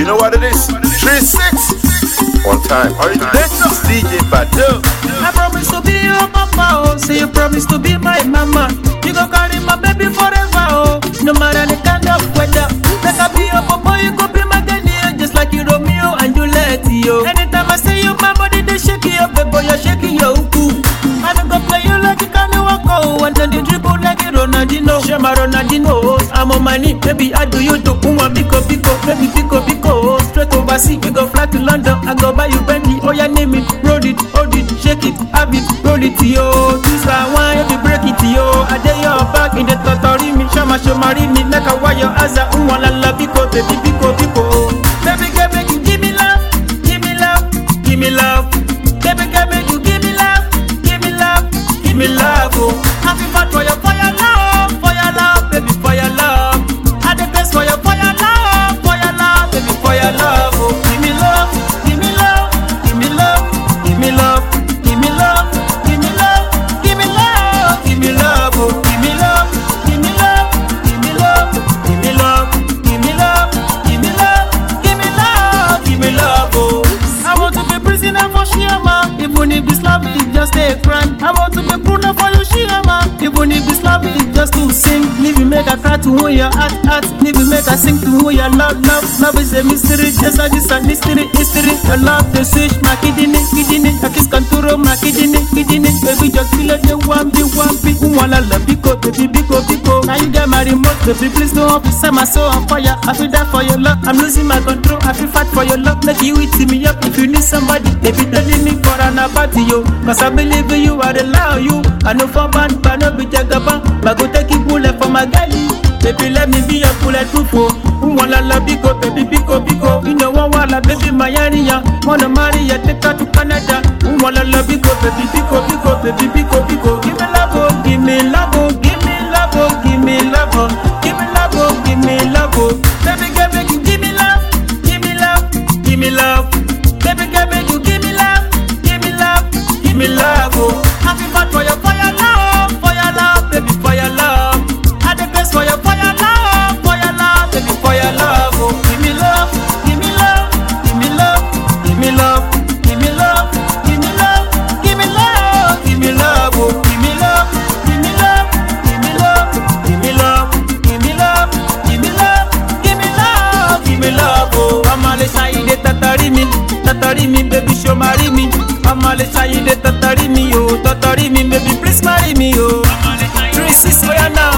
You know what it is? Three six. One time. Originator DJ Badu. I promise to be your papa, oh. Say you promise to be my mama. You go carry my baby forever, oh. No matter the kind of weather. Like I be your papa, you go be my Ghanaian, just like you Romeo and Juliet, yo. Anytime I say you, my body they shake you, baby, you're shaking your uku. I don't go play you like you can't walk, oh. And then you dribble like a Ronaldinho. Shema Ronaldinho, oh. I'm on my knee, baby, I do you to Uma Pico Pico, baby Pico Pico, oh. Straight overseas, we go fly to London, I go buy you Bentley, oh yeah, name it, roll it, hold it, shake it, have it, roll it, yo. This I want you to break it, yo. I dare your back in the totori me, shama shomari me, like a wire as a umwala la Pico, baby Pico Pico. Baby, girl, make you give me love, give me love, give me love. Baby, girl, make you give me love, give me love, give me love, oh. Happy fat for your for your love, for your love, baby, for your love. I the best for your for your love, for your love, baby, for your love, oh. Give me love, give me love, give me love, give me love, give me love, give me love, give me love, give me love, oh. Give me love, give me love, give me love, give me love, give me love, give me love, give me love, give me love, oh. I want to be prisoner for Shiama, even if this love is just a crime. I want to be Bruno for you, Shiama, even if this love is just to sing. Leave me make a cry to who your heart, heart. Leave me make a sing to who your love, love. Love is a mystery, just like this a mystery, history. Your love, the switch, my kidney, kidney. I kiss contour, my kidney, kidney. Baby, just feel like you want me, want me. Who wanna love, biko, baby, biko, biko. Now you get my remote, baby, please don't up, set my soul on fire. I feel that for your love, I'm losing my control. I feel fight for your love, let you eat me up. If you need somebody, baby, don't leave me for an about you. Cause I believe in you, I allow you. I know for band, but no be jagaban. But go take it bullet for my galley. Baby, let me be your bulletproof. Oh. Who wanna love biko, baby, biko, biko. You know one wanna baby, my area. Wanna marry ya, take her to Canada. Who wanna love biko, baby, biko, biko, baby, biko, biko. Give me love, oh, give me love, oh, give me love, oh, give me love, oh, give me love, oh, give me love, oh. Baby, girl, make you give me love, give me love, give me love. Baby, girl, make you give me love, give me love, give me love, oh. Happy fat for your, for your love, for your love, baby, for your love. I the best for your, for your love, for your love, baby, for your love, oh. Give me love, give me love, give me love, give me love, give me love, give me love, give me love, give me love, oh. Give me love, give me love, give me love, give me love, give me love, give me love, give me love, give me love, oh. Mama le shine tatari mi, tatari mi, baby show marry me. Mama le shine tatari mi, oh, tatari mi, baby please marry me, oh. Three six, oh yeah now.